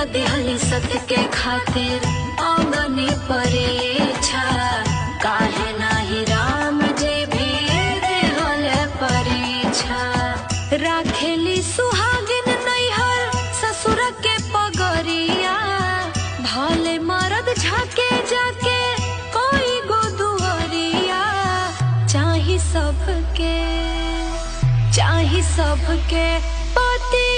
दिहली सत्य के खातिर अगनी परीक्षा काहे नाही राम जे भी दिहल परीक्षा राखेली सुहागिन नैहर ससुर के पगरिया भले मरद झाके जाके कोई गो दुहरिया चाही सबके चाही सबके पति